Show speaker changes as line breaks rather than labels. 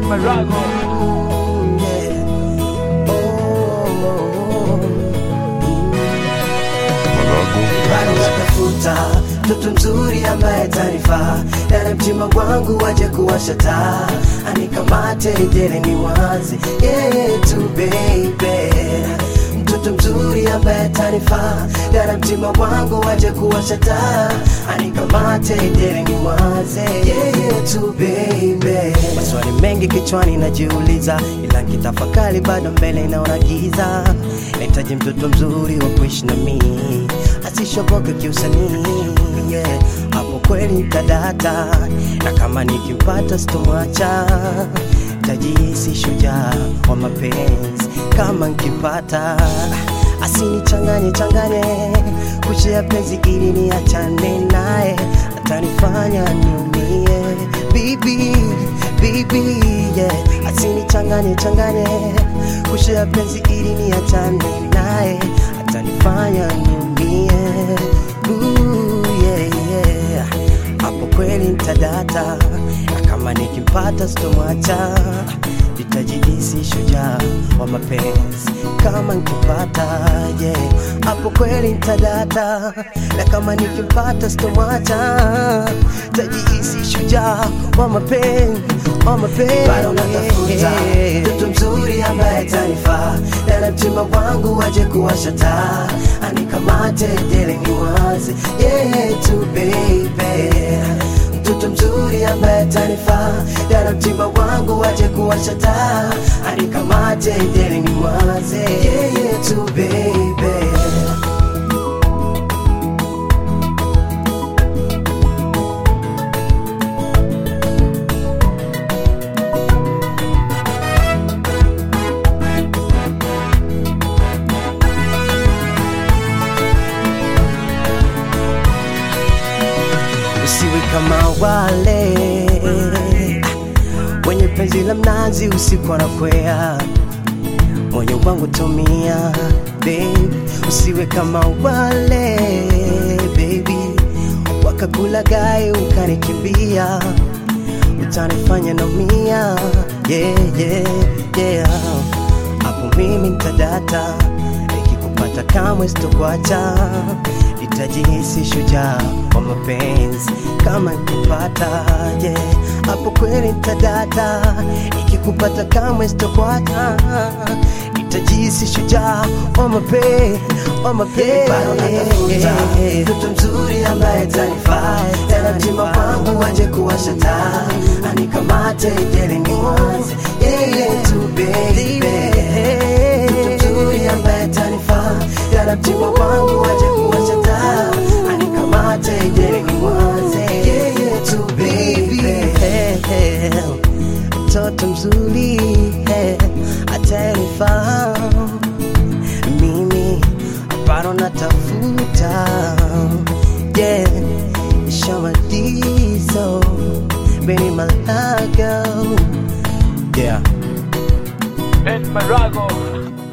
Marago.
bado natafuta mtoto mzuri ambaye atanifaa ndani ya mtima wangu waje kuwasha taa anikamate dele ni wazi yeye tu baby mtoto mzuri ambaye atanifaa ndani ya mtima wangu waje kuwasha taa anikamate dele ni wazi yeye tu baby maswali mengi kichwani najiuliza ila nkitafakari bado mbele inaona giza nahitaji mtoto mzuri wa kuishi na mimi asishoboke kiusanii yeah. hapo kweli tadata na kama nikimpata sitomwacha tajisi shujaa wa mapenzi kama nkipata asinichanganye changanye kushia penzi ili niachane naye atanifanya niumie bibi bibi yeah. asinichanganye changanye kushia penzi ili niachane naye atanifanya niumie Ooh, yeah, yeah. hapo kweli ntadata na kama nikimpata sitomwacha nitajihisi shujaa wa mapenzi kama nkipata yeah. hapo kweli ntadata na kama nikimpata sitomwacha tajihisi shujaa wa mapenzi wa mapenzi bado natafuta mtoto mzuri ambaye atanifaa ndani ya mtima wangu waje kuwasha taa anikamate dele ni wazi yeye tu baby mtoto mzuri ambaye atanifaa ndani ya mtima wangu waje kuwasha taa anikamate dele ni wazi yeye tu baby usiwe kama wale wenye penzi la mnazi usiku anakwea moyo wangu tumia babe usiwe kama wale baby wakakula gai ukanikimbia utanifanya naumia yeah, yeah, yeah. hapo mimi ntadata nikikupata kamwe sitokuacha nitajihisi shujaa wa mapenzi kama nikupata yeah. hapo kweli ntadata nikikupata kamwe sitokuacha nitajihisi shujaa wa mapenzi wa mapenzi bado natafuta mtoto mzuri ambaye atanifaa tena mtima wangu waje kuwasha taa anikamate dele ni wazi yeye tu baby mtoto mzuri ambaye atanifaa tena mtima wangu waje kuwasha taa anikamate dele ni wazi yeye tu baby mtoto mzuri eh, atanifaa mimi bado natafuta yeah shamadizo Benny Malago yeah
Ben Marago.